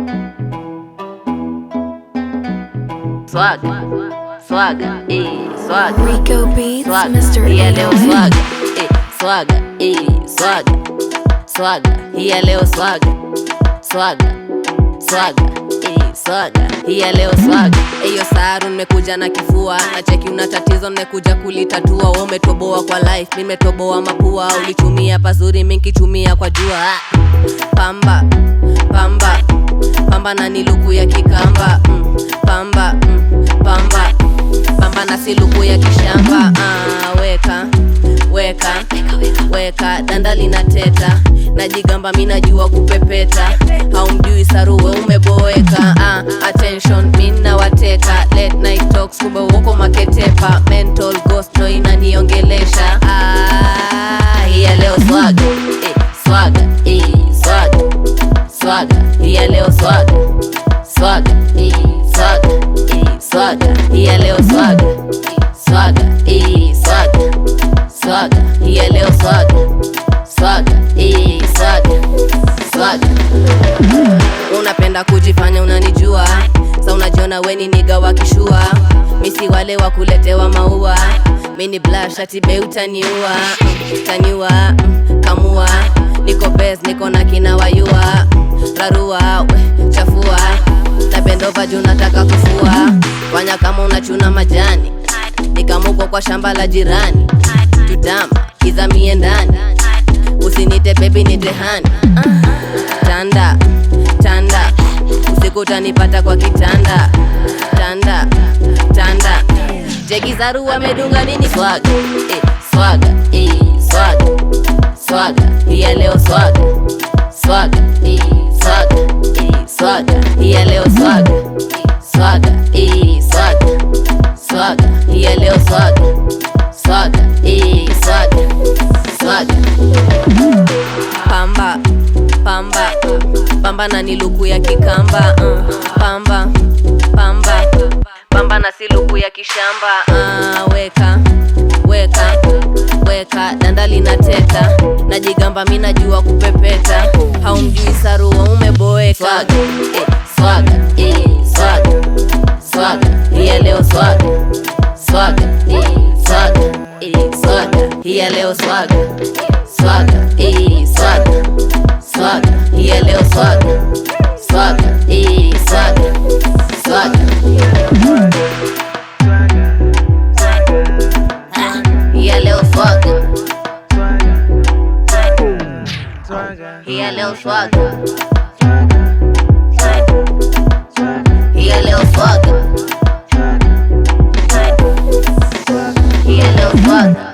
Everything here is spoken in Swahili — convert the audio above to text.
Swaga, swaga, eh, swaga. Rico Beats, Swaga, Mr. hii ya leo 808. swaga, eh, swaga, eh, swaga, swaga, hii ya leo swaga, swaga, swaga, eh, swaga, hii ya leo swaga. Eyo saru nimekuja na kifua, na cheki una tatizo nimekuja kulitatua. Wewe umetoboa kwa life, mimi nimetoboa mapua. Ulitumia pazuri, mimi nikitumia kwa jua. Ah, Pamba, pamba, pamba na ni luku ya kikamba mm, pamba, mm, pamba pamba na si luku ya kishamba ah, weka weka weka danda linateta najigamba mi najua kupepeta haumjui saruwe umeboeka ah, attention mi nawateka late night talks kumbe uko maketepa mental ghost ndo inaniongelesha ah, hii ya leo swaga eh, swaga eh, swaga swaga hii ya leo swaga swaga eh, swaga eh, swaga hii ya leo swaga swaga eh, swaga swaga hii ya leo swaga swaga eh, swaga swaga unapenda kujifanya unanijua sa unajiona weni niga wakishua misi wale wa kuletewa maua mini blashatibe utaniua taniua mm, kamua niko bes niko na kina wayua rarua we, chafua na bendova juu nataka kufua fanya kama unachuna majani nikamuko kwa shamba la jirani tutama izamie ndani usinite bebi nitehani tanda tanda usiku utanipata kwa kitanda tanda tanda jegizaru amedunga nini swaga eh, swaga eh, swaga swaga hii ya leo swaga swaga eh, swaga eh, swaga hii ya leo swaga swaga eh, swaga swaga hii ya leo swaga swaga eh, swaga swaga pamba pamba pamba na ni luku ya kikamba uh, pamba pamba pamba na si luku ya kishamba uh, weka weka weka danda linateta najigamba mi najua kupepeta haumjui sarua umeboeka swaga eh, swaga eh, swaga swaga hii ya leo swaga swaga eh, swaga eh, swaga hii ya leo swaga swaga eh, swaga swaga hii ya leo swaga swaga eh, swaga swaga hii ya leo swaga hii ya leo swaga hii ya leo swaga hii ya leo swaga